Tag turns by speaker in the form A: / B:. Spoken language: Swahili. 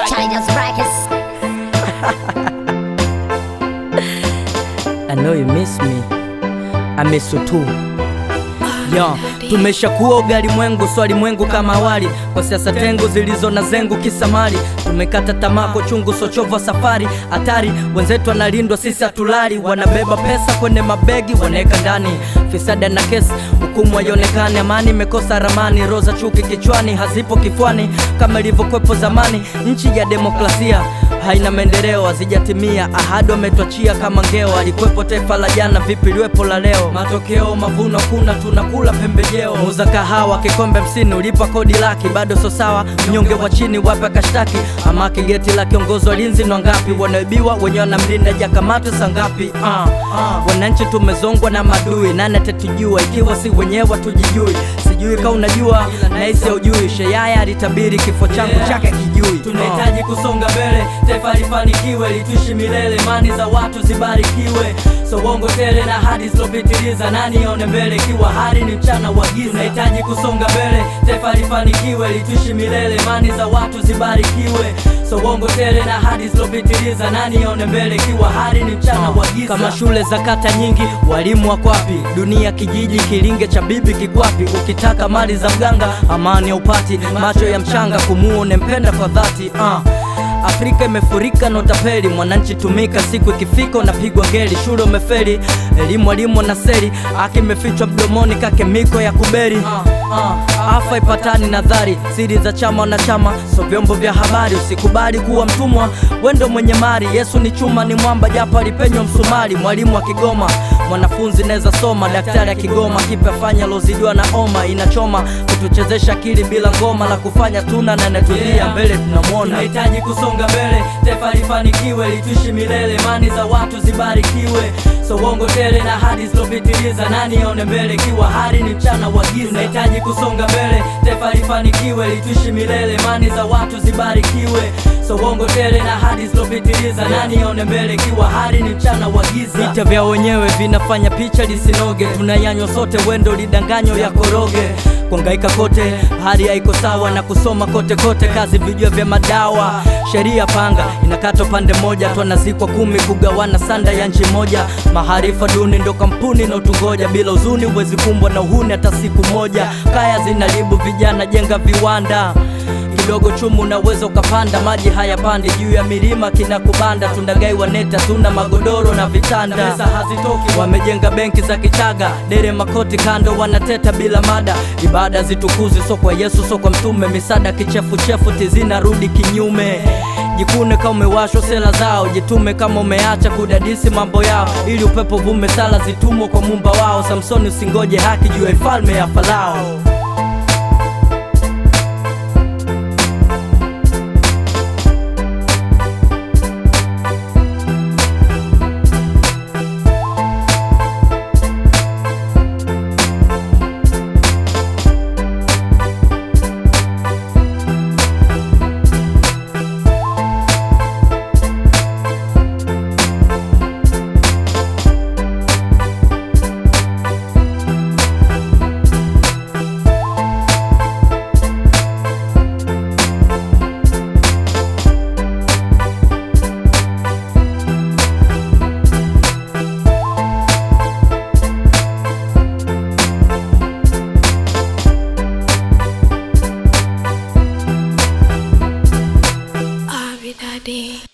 A: China's Records.
B: I know you miss me. I miss you too. Yo, tumeshakuwa ugali mwengu swali mwengu kama awali kwa siasa tengu zilizo na zengu kisamali tumekata tamako chungu sochovu safari hatari wenzetu analindwa sisi hatulali wanabeba pesa kwenye mabegi wanaweka ndani fisada na kesi hukumu haionekani amani imekosa ramani roza chuki kichwani hazipo kifwani kama ilivyokwepo zamani nchi ya demokrasia haina maendeleo hazijatimia ahadi wametwachia kama ngeo alikwepo taifa la jana vipi liwepo la leo matokeo mavuno kuna tunakula pembejeo muza kahawa kikombe msini ulipa kodi laki bado so sawa mnyonge wa chini wape kashtaki ama kigeti la kiongozi walinzi na ngapi wanaibiwa wenye wanamlinda jakamatwe sangapi uh, uh. wananchi tumezongwa na madui nane tetujua ikiwa si wenyewe tujijui sijui ka unajua naisi ujui sheyaya alitabiri kifo changu chake kijui tunahitaji kusonga mbele taifa lifanikiwe lituishi milele imani za watu zibarikiwe so uongo tele na hadi zilopitiliza nani aone mbele ikiwa hali ni mchana wa giza tunahitaji kusonga mbele taifa lifanikiwe lituishi milele imani za watu zibarikiwe so uongo tele na hadi zilopitiliza nani aone mbele ikiwa hali ni mchana wa giza kama shule za kata nyingi walimu wako wapi dunia kijiji kilinge cha bibi kikwapi ukitaka mali za mganga amani ya upati macho ya mchanga kumuone mpenda kwa dhati uh. Afrika imefurika na utapeli, mwananchi tumika, siku ikifika unapigwa ngeli, shule umefeli, elimu alimu na seri, haki imefichwa mdomoni kake miko ya kuberi. Afa ipatani nadhari, siri za chama na chama, so vyombo vya habari, usikubali kuwa mtumwa, wendo mwenye mali. Yesu ni chuma, ni mwamba, japo alipenywa msumari. Mwalimu wa Kigoma, mwanafunzi naweza soma, daktari akigoma, kipe afanya lozidiwa na oma, inachoma kutuchezesha akili bila ngoma, la kufanya tuna na natulia mbele tunamwona. Tunahitaji kusonga mbele, taifa lifanikiwe, lituishi milele, imani za watu zibarikiwe, so uongo tele na hadi zilopitiliza, nani aone mbele ikiwa hali ni mchana wa giza. Tunahitaji kusonga mbele, taifa lifanikiwe, lituishi milele, imani za watu zibarikiwe, so uongo tele na hadi zilopitiliza, nani aone mbele ikiwa hali ni mchana wa giza. Vita vya wenyewe vinafanya picha lisinoge, tunayanywa sote, wendo lidanganyo ya koroge kuangaika kote, hali haiko sawa na kusoma kote kote, kazi vijua vya madawa, sheria panga inakata pande moja, twanazikwa kumi kugawana sanda ya nchi moja, maharifa duni ndo kampuni na utungoja, bila uzuni huwezi kumbwa na uhuni hata siku moja, kaya zinaribu vijana, jenga viwanda kidogo chumu unaweza ukapanda, maji hayapandi juu ya milima kinakubanda, tundagai waneta, tuna magodoro na vitanda, pesa hazitoki, wamejenga benki za kichaga, dere makoti kando, wanateta bila mada, ibada zitukuzi, so kwa Yesu so kwa mtume, misada kichefuchefu tizinarudi kinyume Jikune kama umewashwa sela zao, jitume kama umeacha kudadisi mambo yao, ili upepo vume, sala zitumwe kwa mumba wao. Samsoni usingoje haki juu ya ifalme ya Farao.
C: Abby Daddy.